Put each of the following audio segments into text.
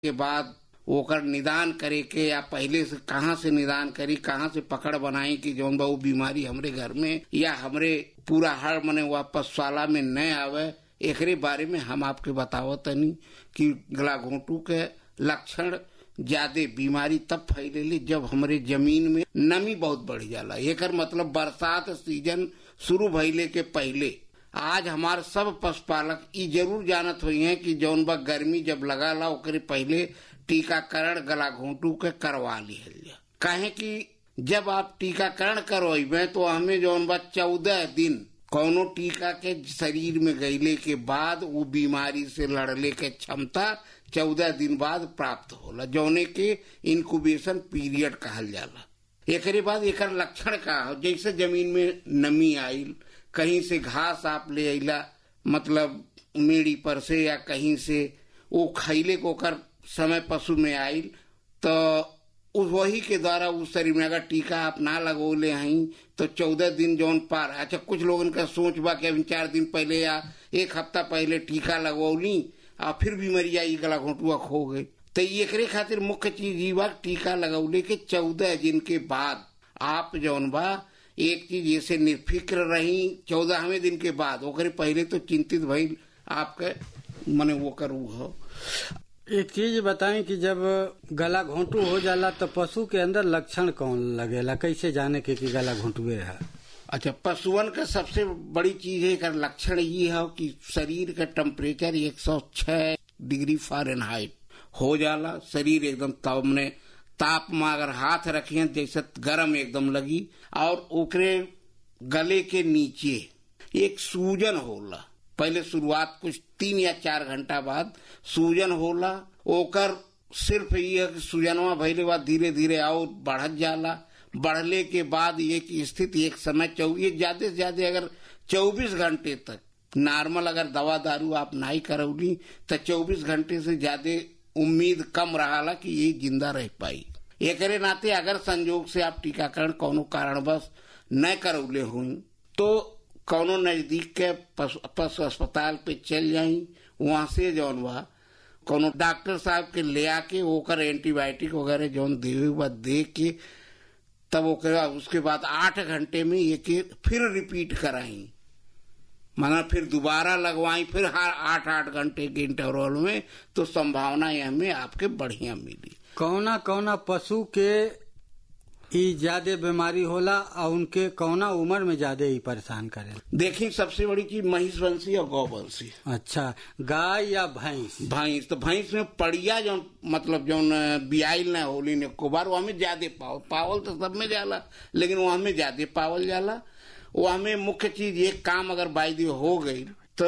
के बाद ओकर निदान करे के या पहले से कहाँ से निदान करी कहाँ से पकड़ बनाई कि जौन बा वो बीमारी हमरे घर में या हमरे पूरा हर मने वापस साला में न आवे एकरे बारे में हम आपके बतावत तनी कि गला घोंटू के लक्षण ज्यादा बीमारी तब फैलेली जब हमरे जमीन में नमी बहुत बढ़ जाला एकर मतलब बरसात सीजन शुरू भइले के पहले आज हमार सब पशुपालक ई जरूर जानत हुई हैं कि जौन बा गर्मी जब लगा ला ओकरे पहले टीकाकरण गला घोंटू के करवा लिहल जा काहे कि जब आप टीकाकरण करवाइबे तो हमें जौन बा चौदह दिन कौनो टीका के शरीर में गईले के बाद वो बीमारी से लड़ले के क्षमता चौदह दिन बाद प्राप्त होला जौने के इनक्यूबेशन पीरियड कहल जाला एकरे बाद एकर लक्षण का हो जैसे जमीन में नमी आइल कहीं से घास आप ले अला मतलब मेड़ी पर से या कहीं से वो खैले को कर समय पशु में आइल तो उस वही के द्वारा उस शरीर में अगर टीका आप ना लगोले हई तो चौदह दिन जौन पार अच्छा कुछ लोगन का सोच बा कि अभी चार दिन पहले या एक हफ्ता पहले टीका लगवली और फिर बीमारिया ई गला घोटुआ खो गई तो एकरे खातिर मुख्य चीज ई बा टीका लगौले के चौदह दिन के बाद आप जौन बा एक चीज ऐसे निर्फिक्र रही चौदहवें दिन के बाद ओकरे पहले तो चिंतित भइल आपके मने वो करू हो एक चीज बताएं कि जब गला घोंटू हो जाला तो पशु के अंदर लक्षण कौन लगेला कैसे जाने के कि गला घोंटुए है अच्छा पशुअन का सबसे बड़ी चीज है का लक्षण ये है कि शरीर का टेम्परेचर 106 डिग्री फ़ारेनहाइट हो जाला शरीर एकदम तब में ताप में अगर हाथ रखे जैसे गरम एकदम लगी और ओकरे गले के नीचे एक सूजन होला पहले शुरुआत कुछ तीन या चार घंटा बाद सूजन होला ओकर सिर्फ ये कि सूजनवा भइले बाद धीरे धीरे और बढ़त जाला बढ़ले के बाद एक स्थिति एक समय चौ ये ज्यादा से ज्यादा अगर 24 घंटे तक नॉर्मल अगर दवा दारू आप नहीं करौली तो 24 घंटे से ज्यादा उम्मीद कम रहा कि ये जिंदा रह पाई एकरे नाते अगर संजोग से आप टीकाकरण कोनो कारणवश न करौले हुई तो कौनो नजदीक के पशु अस्पताल पे चल जाई वहां से जौन बा कोनो डॉक्टर साहब के ले आके ओकर एंटीबायोटिक वगैरह जौन देवे बा दे के तब ओकरा उसके बाद आठ घंटे में ये के फिर रिपीट कराई माना फिर दोबारा लगवाई फिर हर आठ आठ घंटे के इंटरवल में तो संभावना हमें आपके बढ़िया मिली कौना कौना पशु के ई ज्यादा बीमारी होला और उनके कौना उम्र में ज्यादा ही परेशान करे देखी सबसे बड़ी चीज महिष वंशी और गौ वंशी अच्छा गाय या भैंस भैंस तो भैंस में पड़िया जो मतलब जो बियाइल न होली ने कोबार वो हमें ज्यादा पावल पावल तो सब में जाला लेकिन वो हमें ज्यादा पावल जाला वो हमें मुख्य चीज एक काम अगर बाई हो गई तो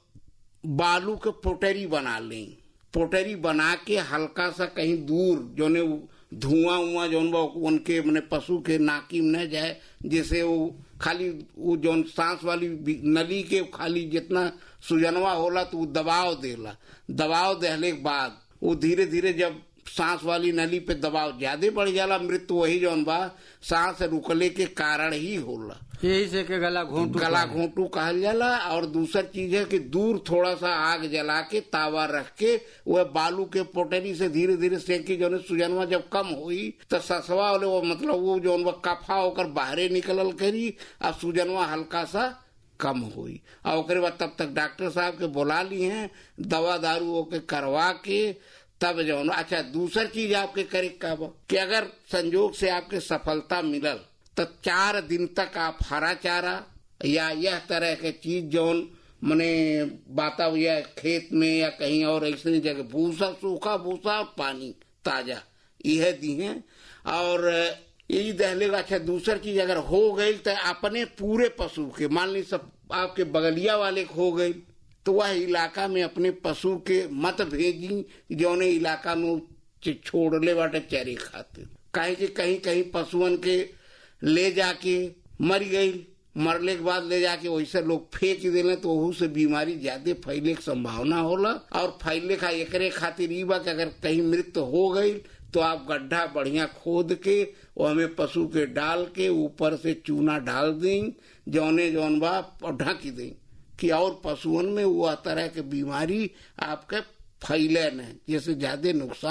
बालू के पोटरी बना लें पोटरी बना के हल्का सा कहीं दूर जो ने धुआं उआ जौन बा उनके मैंने पशु के नाकी में न जाए जैसे वो खाली वो जौन सांस वाली नली के खाली जितना सुजनवा होला तो वो दबाव देला दबाव देने के बाद वो धीरे धीरे जब सांस वाली नली पे दबाव ज्यादा बढ़ जाला मृत्यु वही जौन बा सांस रुकले के कारण ही होला यही से के गला घोंटू गला घोंटू कहल जाला और दूसर चीज है कि दूर थोड़ा सा आग जला के तावा रख के वह बालू के पोटरी से धीरे धीरे सेकी जो सुजनवा जब कम हुई तो ससवा वाले वो मतलब वो जो कफा होकर बाहरे निकलल करी और सुजनवा हल्का सा कम हुई और ओकरे बाद तब तक डॉक्टर साहब के बुला ली हैं दवा दारू के करवा के तब जो अच्छा दूसर चीज आपके करे का कि अगर संजोग से आपके सफलता मिलल तो चार दिन तक आप हरा चारा या यह तरह के चीज जौन मने बाता या खेत में या कहीं और ऐसी जगह भूसा सूखा भूसा और पानी ताजा यह दी है और यही दहलेगा अच्छा दूसर चीज अगर हो गई तो अपने पूरे पशु के मान ली सब आपके बगलिया वाले हो गई तो वह इलाका में अपने पशु के मत भेजी जौने इलाका में छोड़ले बाटे चरी खातिर कहीं कि कहीं कहीं पशुअन के ले जाके मर गई मरले के बाद ले जाके वैसे लोग फेंक दिले तो वहू से बीमारी ज्यादा फैले की संभावना होला और फैले का एकरे खातिर ई बा कि अगर कहीं मृत्यु हो गई तो आप गड्ढा बढ़िया खोद के वो हमें पशु के डाल के ऊपर से चूना डाल दें जौने जौन बा ढक दें कि और पशुओं में वो तरह के बीमारी आपके फैले न जैसे ज्यादा नुकसान